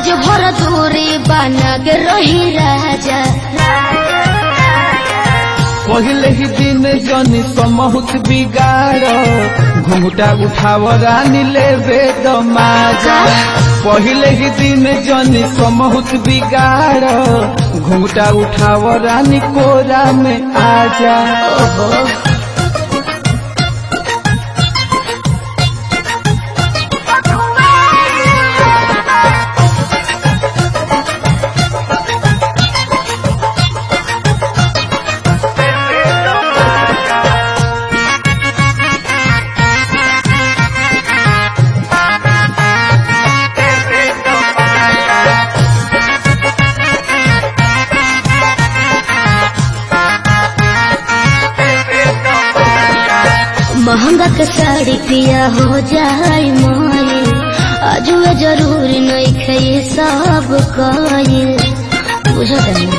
आज भर दूरी बना के रही राजा पहले ही दिन जनी समहुत बिगाड़ घुंघटा उठाव रानी लेवे दमाजा पहले ही दिन जनी समहुत बिगाड़ घुंघटा उठाव रानी कोरा में आजा ओहो महंगा के साड़ी पिया हो जाए मोए अजुए जरूरी नहीं खे सब कहे बुझत नहीं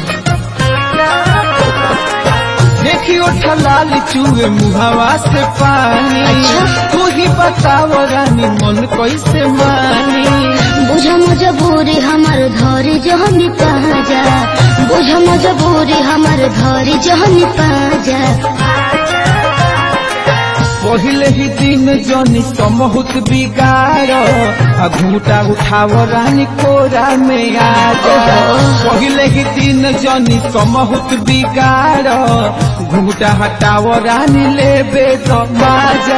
देखियो ठलाल चूहे मुहावा से पानी अच्छा। तू ही बताव रानी मन कैसे मानी बुझ मजबूरी हमार धरी जहनी पाजा बुझ मजबूरी हमार धरी जहनी पाजा पहले ही दिन जनी समहुत बिगाड़ आ घूटा उठाव रानी कोरा में आ जा पहले ही दिन जनी समहुत बिगाड़ घूटा हटाव रानी लेबे तो माजा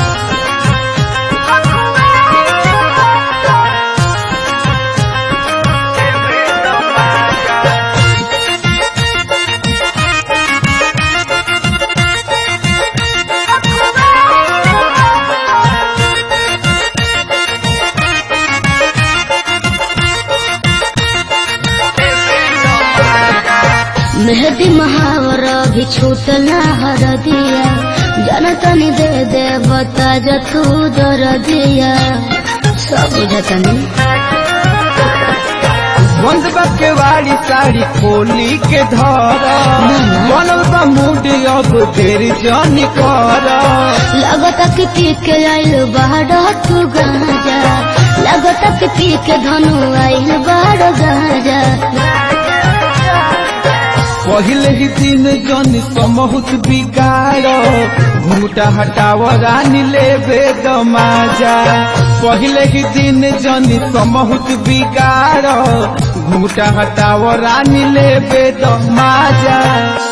मेहदी महावर भी छूटला हर दिया जनतनी दे दे बता जतू दर दिया सब बुझतनी बंद के वाली साड़ी खोली के धर बनल बा मूड अब देर जनी कर लगता कि पी के आइल बाड़ तू गाजा लगता कि पी के धनु आइल बाड़ गाजा पहले ही दिन जन समहुत बिगाड़ घूटा हटाव रानी लेबे दमाजा पहले ही दिन जन समहुत बिगाड़ घूटा हटाव रानी लेबे दमाजा